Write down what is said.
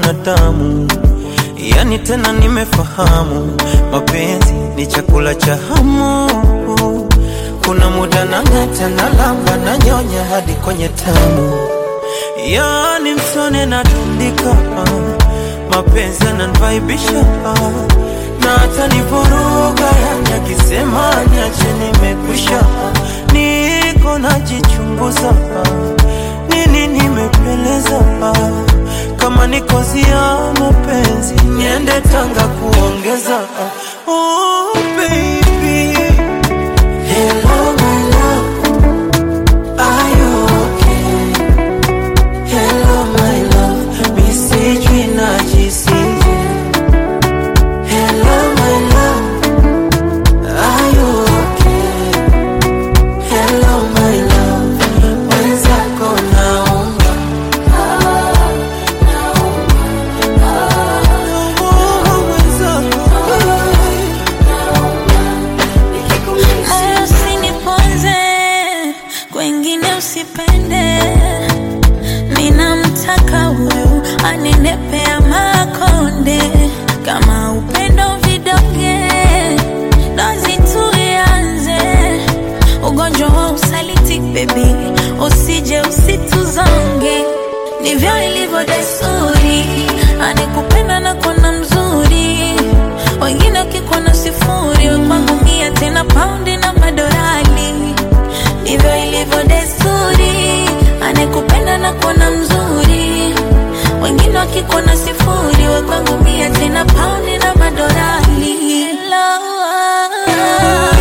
mwanadamu, yani tena nimefahamu mapenzi ni chakula cha hamu. Kuna muda nang'ata na lamba na nyonya hadi kwenye tamu, yani msone na tundika, mapenzi yananivaibisha na hata nivuruga, yani akisema niache nimekwisha, niko najichunguza nini nimepeleza kama ni kozi ya mapenzi niende Tanga kuongeza oh, baby. Hello, my love. Are you okay? Hello, my love. Mi sijui najisije. Hello, my love. Are you okay? Hello, my love. Mwenzako naomba. Moyo usiniponze, kwengine usipende. Ninamtaka huyu anenepea makonde, kama upendo vidonge, dozi tuianze. Ugonjwa wa usaliti baby, usije usituzonge, ndivyo ilivyo desturi, anekupenda na kona mzuri wengine wakikuona sifuri, we kwangu mia tena paundi na madorali. Ndivyo ilivyo desturi, anekupenda na kuona mzuri, wengine wakikuona sifuri, we kwangu mia tena paundi na madorali. Hello.